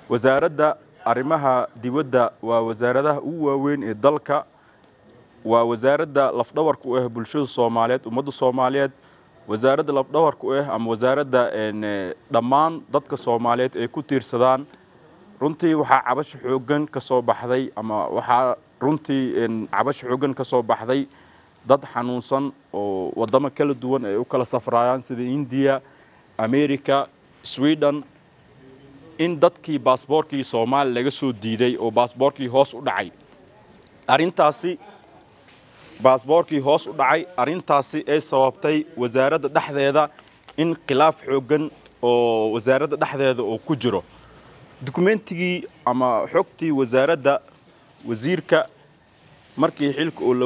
wasaaradda arrimaha dibadda waa wasaaradaha ugu waaweyn ee dalka waa wasaaradda lafdhabarka u ah bulshada soomaaliyeed ummadda soomaaliyeed wasaaradda lafdhabarka u ah ama wasaaradda dhammaan dadka soomaaliyeed ay ku tiirsadaan runtii waxaa cabasho xooggan ka soo baxday ama waxaa runtii cabasho xooggan ka soo baxday dad xanuunsan oo waddamo kala duwan ay u kala safraayaan sida indiya america sweden in dadkii baasboorkii soomaaliya laga soo diiday oo baasboorkii hoos u dhacay arrintaasi baasboorkii hoos u dhacay arrintaasi ay sababtay wasaaradda dhexdeeda in khilaaf xooggan oo wasaaradda dhexdeeda oo ku jiro dukumentigii ama xogtii wasaaradda wasiirka markii xilka oo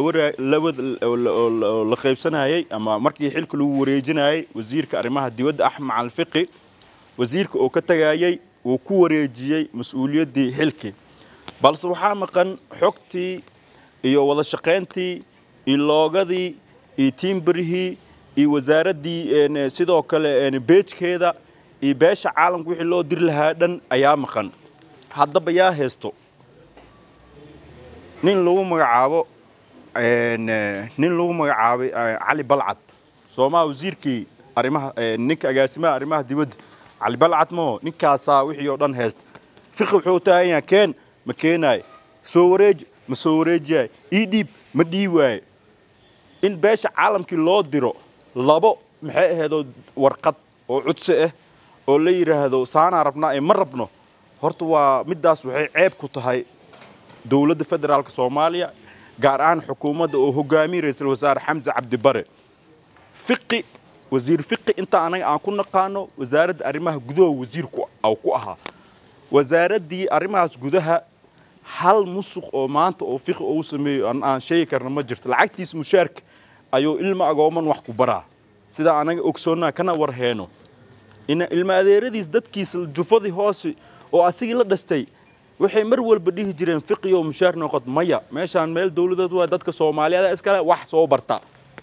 la qaybsanayey ama markii xilka lagu wareejinayey wasiirka arrimaha dibadda axmed macalfiqi wasiirka oo ka tagayey uu ku wareejiyey mas-uuliyaddii xilkii balse waxaa maqan xogtii iyo wada shaqayntii iyo loogadii iyo tiimbarihii iyo wasaaraddii sidoo kale beejkeeda iyo beesha caalamka wixii loo diri lahaa dhan ayaa maqan haddaba yaa haysto nin lagu magacaabo nin lagu magacaabay cali balcad soomaa wasiirkii arrimaha ninka agaasimaha arrimaha dibadda cali balcad maho ninkaasaa wixii oo dhan haysta fiqi wuxuu taagan yahay keen ma keenaayo soo wareeji ma soo wareejiyaay ii dhiib ma dhiib waaye in beesha caalamkii loo diro labo maxay ahaydoo warqad oo cudsi ah oo la yidhaahdo saanaa rabnaa ee ma rabno horta waa middaas waxay ceeb ku tahay dowladda federaalka soomaaliya gaar ahaan xukuumadda oo hogaamiye ra-iisul wasaare xamse cabdibare fiqi wasiir fiqi inta anaga aan ku naqaano wasaaradda arrimaha gudaha wasiirku aw ku ahaa wasaaraddii arrimahaas gudaha hal musuq oo maanta oo fiqi uu sameeyo aan sheegi karna ma jirto lacagtiis mushaarka ayuu ilma agooman wax ku baraa sidaa anaga ogsoonnaa kana war heeno ina ilma adeeradiis dadkiisa jufadii hoose oo asigii la dhastay waxay mar walba dhihi jireen fiqiyo mushaar noqod maya meeshaan meel dowladeed waa dadka soomaaliyeed iskale wax soo barta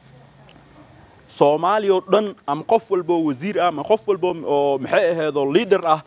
soomaaliya oo dhan ama qof walba oo wasiir ah ama qof walba oo maxay ahaydoo liader ah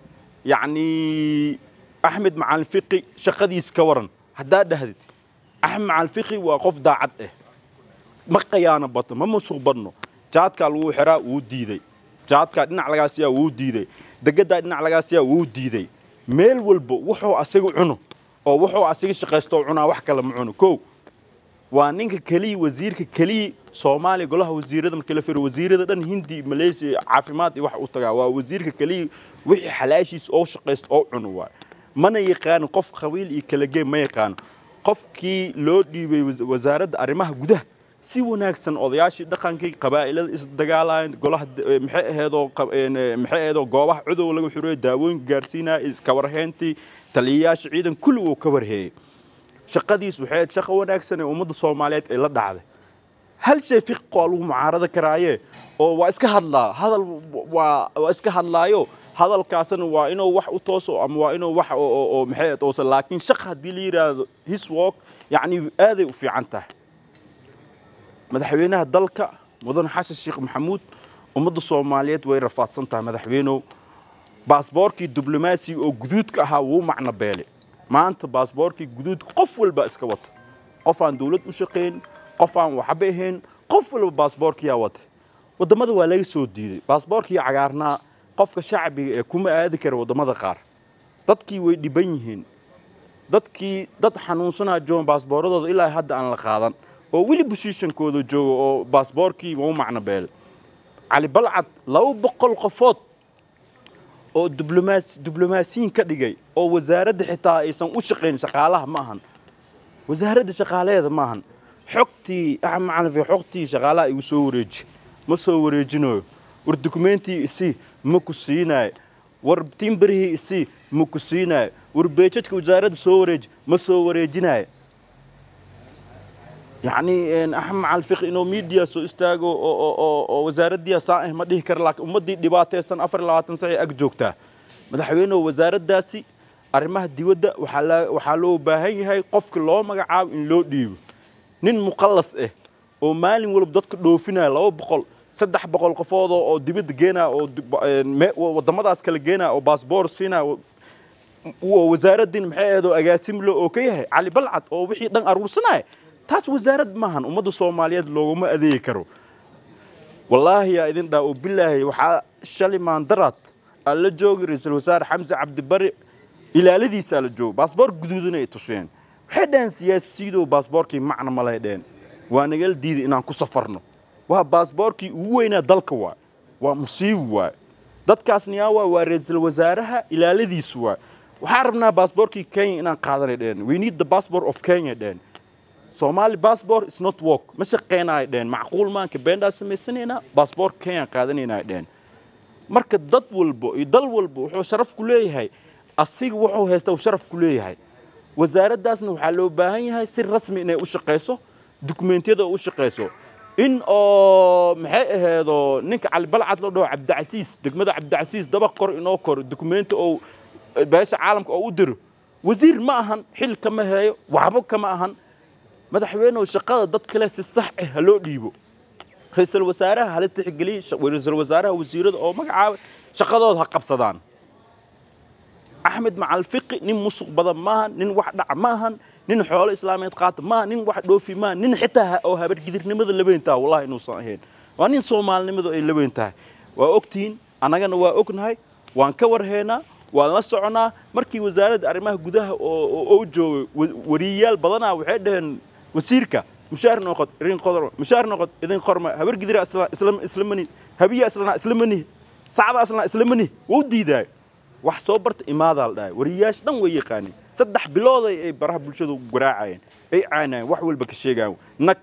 yacni axmed macalin fiqi shaqadiis ka waran haddaad dhahdid axmed macalin fiqi waa qof daacad ah ma qayaano bato ma musuq badno jaadkaa lagu xiraa wuu diiday jaadkaa dhinac lagaa siyaa wuu diiday degadaa dhinac lagaa siyaa wuu diiday meel walba wuxuu asiga cuno oo wuxuu asiga shaqaysto cunaa wax kale ma cuno kow waa ninka keliya wasiirka keliya soomaaliya golaha wasiirada markii la firo wasiirada dhan hindi malaysia caafimaad iyo wax u tagaa waa wasiirka keliya wixii xalaashiis oo shaqaysto oo cuno waay mana yaqaano qof qabiil iyo kala geem ma yaqaano qofkii loo dhiibay wasaaradda arrimaha gudaha si wanaagsan odayaashii dhaqankii qabaa'ilada isdagaalayan golaha maxay aheedoo maxay aheedoo goobaha cudow laga xuriyay daawooyinka gaarsiinaya iskawarhayntii taliyayaasha ciidan kulli uu ka warheeyey shaqadiis waxay ahayd shaqo wanaagsan ee ummadda soomaaliyeed ay la dhacday hal shay fiqo lagu mucaarado karaaye oo waa iska hadlaa hadal waa waa iska hadlaayo hadalkaasna waa inuu wax u tooso ama waa inuu wax oo maxay tooso laakiin shaq haddii la yidhaahdo his walk yacni aaday u fiican tahay madaxweynaha dalka mudane xasan sheekh maxamuud ummadda soomaaliyeed way rafaadsan tahay madaxweynow baasboorkii diblomaasiga oo guduudka ahaa wuu macno beele maanta baasboorkii guduudka qof walba iska wata qof aan dowlad u shaqayn qof aan waxba ahayn qof walba baasboorkiyaa wata waddamada waa laga soo diiday baasboorkii cagaarnaa qofka shacbiga ee kuma aadi kara waddamada qaar dadkii way dhiban yihiin dadkii dad xanuunsanaa joogan baasbooradooda ilaa hadda aan la qaadan oo weli bushiishankooda jooga oo baasboorkii waa u macno beelay cali balcad laba boqol qofood oo diblomaasi diblomaasiyiin ka dhigay oo wasaaradda xitaa aysan u shaqayn shaqaalaha ma ahan wasaaradda shaqaalaheeda ma ahan xogtii axmed macalin xogtii shaqaalaha igu soo wareeji ma soo wareejinayo war dukumentii isii ma ku siinayo war timbarihii isii ma ku siinayo war beejadka wasaaradda soo wareeji ma soo wareejinayo yacni axmed macalin fiqi inuu miidiya soo istaago oo wasaaraddiya saan ah ma dhihi kara laakiin ummaddii dhibaataysan afar iyo labaatan sac ay ag joogtaa madaxweynuhu wasaaraddaasi arrimaha dibadda waxaa loo baahan yahay qofka loo magacaabo in loo dhiibo nin muqallas ah oo maalin walba dadka dhoofinaya laba boqol saddex boqol qofood oo dibadda geenaya oo waddamadaas kala geenaya oo baasboor siinaya wasaaradin maxay ahayd oo agaasimlo oo ka yahay cali balcad oo wixii dhan aruursanaya taas wasaarad maahan ummadda soomaaliyeed looguma adeegi karo wallaahi yaa idin dhaa oo bilaahi waxaa shalay maandaraad aan la joogi ra-iisul wasaare xamse cabdibari ilaaladiisaa la joogo baasboor guduudan ay tuseen waxay dhaheen siyaasiyidow baasboorkii macna ma lay dheheen waa nagala diiday inaan ku safarno waa baasboorkii ugu weynaa dalka waay waa musiibi waay dadkaasni yaa waay waa ra-iisul wasaaraha ilaaladiisu waay waxaan rabnaa baasboorkii kenya inaan qaadanay dheheen we need the passport of kenya dheheen Somali passport is not work ma shaqeynaayo dheen macquul maanka beendaa samaysanaynaa baasboor kenya qaadanaynaa dheen marka dad walbo iyo dal walbo wuxuu sharaf ku leeyahay asiga wuxuu haysta uu sharaf ku leeyahay wasaaraddaasna waxaa loo baahan yahay si rasmi inay u shaqayso dukumeentiyada u shaqayso in oo maxay aheedoo ninka cali balcad loo dhaho cabdicasiis degmada cabdicasiis daba qor inoo koro dukumeenti oo beesha caalamka oo u diro wasiir ma ahan xil kama heeyo waxba kama ahan madaxweynehu shaqada dad kale si sax ah ha loo dhiibo ra-iisul wasaaraha hala tixgeliy ra-iisul wasaaraha wasiirada oo magacaaba shaqadooda ha qabsadaan axmed macalfiqi nin musuq badan maahan nin wax dhaca maahan nin xoolo islaameed qaata maaha nin wax dhoofi maaha nin xitaa oo habargidirnimada laweyn taha wallahi inuusan ahayn waa nin soomaalinimadu ay laweyn tahay waa ogtihiin annagana waa ognahay waan ka warheynaa waan la soconaa markii wasaaradda arrimaha gudaha oo joogay wariyayaal badanaa waxay dhaheen wasiirka mushaar noqod idin qodor mushaar noqod idin qorma habar gidira isla isla mani habiya islana isla mani sacda islana isla mani wuu diidaay wax soo barta imaadaa la dhahay wariyayaasha dhan way yaqaaneen saddex bilood ay baraha bulshadu garaacayeen ay caanayeen wax walba ka sheegayaan nag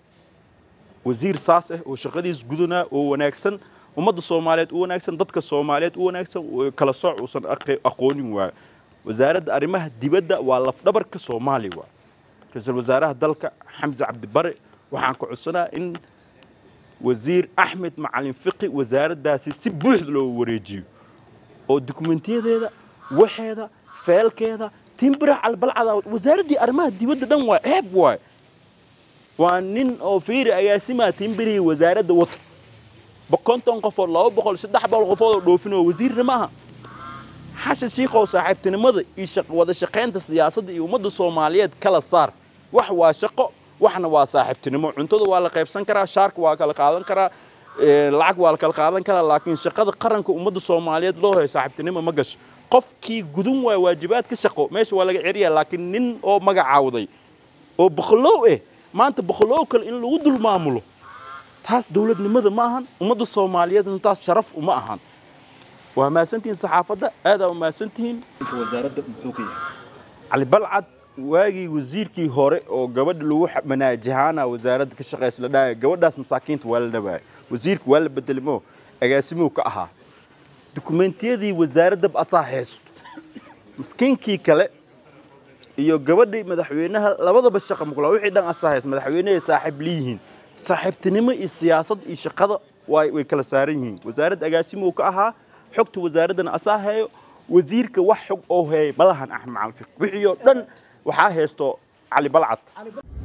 wasiir saas ah oo shaqadiis gudanaa oo wanaagsan ummadda soomaaliyeed u wanaagsan dadka soomaaliyeed u wanaagsan kala sooc uusan aqoonin waayo wasaaradda arrimaha dibadda waa lafdhabarka soomaaliya waa ra-iisul wasaaraha dalka xamse cabdibare waxaan ka codsanaa in wasiir axmed macalin fiqi wasaaraddaasi si buuxda loo wareejiyo oo dukumentiyadeeda waxeeda feelkeeda timbira calbalcada wasaaraddii arrimaha dibadda dhan waa ceeb waay waa nin oo fiiri agaasimaa timbirihii wasaaradda wata konton qofood laba boqol saddex boqol qofood oo dhoofin oo wasiirna maaha xasha shiikhow saaxiibtinimada iyo wada shaqaynta siyaasadda iyo ummadda soomaaliyeed kala saar wax waa shaqo waxna waa saaxiibtinimo cuntada waa la qaybsan karaa shaarka waa kala qaadan karaa lacag waa la kala qaadan karaa laakiin shaqada qaranka ummadda soomaaliyeed loo hayo saaxiibtinimo ma gasho qofkii gudun waay waajibaadka shaqo meesha waa laga ceriyaa laakiin nin oo magacaawday oo boqolow eh maanta boqolow kale in lagu dul maamulo taas dowladnimada ma ahan ummadda soomaaliyeedna taas sharaf uma ahan waa mahadsantihiin saxaafadda aadaa u mahadsantihiin wasaaradda muxuu ka yahay cali balcad waagii wasiirkii hore oo gabadha lagu manaajahaana wasaaradda ka shaqeysa la dhahaya gabadhaas masaakiinta waa la dhawaaya wasiirka waa la bedelimo agaasimuu ka ahaa dukumentiyadii wasaaraddaba asaa haysto miskiinkii kale iyo gabadhii madaxweynaha labadaba shaqa muqla wixii dhan asaa haysto madaxweynehay saaxiib leeyihiin saaxiibtinimo iyo siyaasad iyo shaqada way kala saaran yihiin wasaaradda agaasimuu ka ahaa xogta wasaaraddana asaa heeyo wasiirka wax xog oo heeyay malahan axmed macalfiq wixii oo dhan waxaa haysto cali balcad